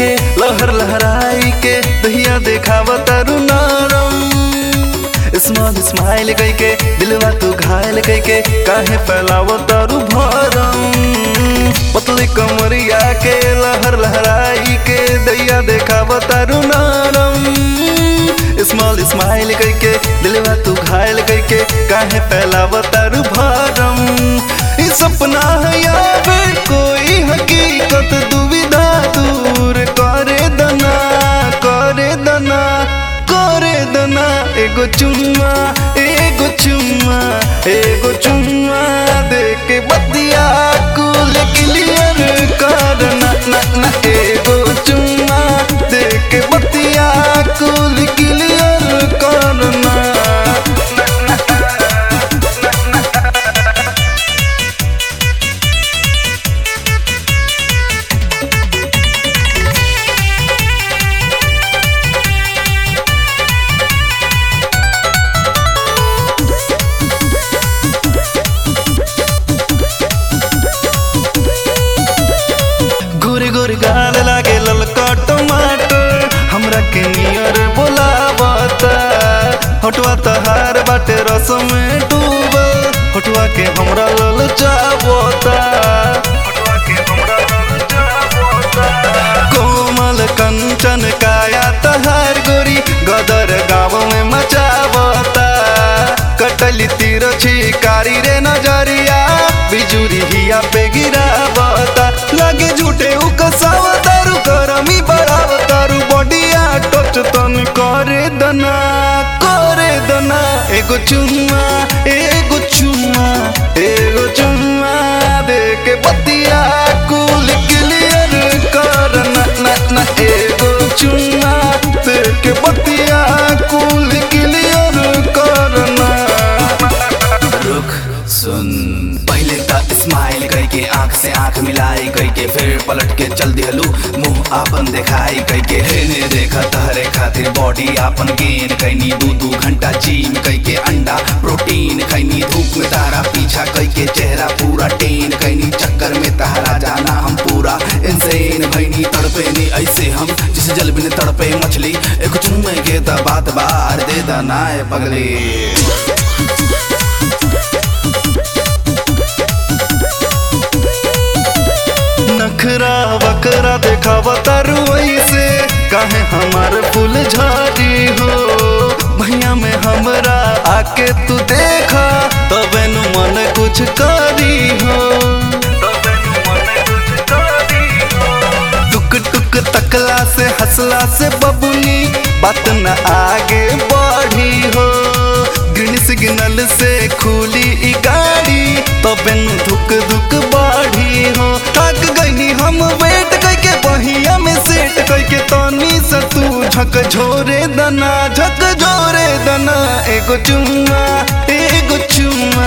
के लहर लहराई के दहिया देखाव तारू नरम स्मॉल स्माइल कई के दिलवा तू घायल कई के काहे फैलाव तारू भरम पतली कमरिया के लहर लहराई के दैया देखाव तारू नरम स्मॉल स्माइल कई के दिलवा तू घायल कई के काहे फैलाव तारू भरम ई सपना है यावे कोई हकीकत दुविधा दूर करे दना करे दना करे दना एगो चुम्मा एगो चुम्मा एगो चुम्मा दे के बतिया कुल क्लियर कर ना ना ना एगो चुम्मा दे के बतिया कुल क्लियर कर ना गोरे गोरे गाल लागे ललका टमाटर हमरा के नियर बोलावता हटवा तहार बाटे रस में डूबल हटवा के हमरा ललचावता कोमल कंचन काया तहार गोरी गदर गाँव में मचावता कटली तीर छिकारी रे नजरिया बिजुरी हिया पे गिरावता लगे झूठे उकसाव तारू करमी बढ़ाव तारू बॉडिया टच तन करे दना करे दना एगो चुम्मा एगो चुम्मा एगो चुम्मा दे के बतिया कुल क्लियर कर ना ना ना एगो चुम्मा दे के बतिया कुल क्लियर कर ना रुक सुन पहले त स्माइल कई के आंख से आंख मिलाई कई के फिर पलट के चल दिहलू मुंह आपन दिखाई कई के हेने देखा तहरे खातिर बॉडी आपन गेन कैनी दू दू घंटा जिम कई के अंडा प्रोटीन खैनी धूप में तारा पीछा कई के चेहरा पूरा टेन कैनी चक्कर में तहरा जाना हम पूरा इंसेन भैनी तड़पे नी ऐसे हम जिसे जल बिन तड़पे मछली एक चुम्मे के त बात बार दे दनाए पगली नखरा बकरा देखावा तारू ऐसे काहे हमार फूल झाड़ी हो भैया में हमरा आके तू देखा तबे नु मन कुछ करी हो टुक टुक तकला से हंसला से बबुनी बात न आगे बढ़ी हो ग्रीन सिग्नल से खुली ई गाड़ी तबे नु धुक धुक बढ़ी हो थक गई हम वेट करके बहिया में सेट करके तनी से तू झक झोरे दना झक झोरे दना एगो चुम्मा एगो चुम्मा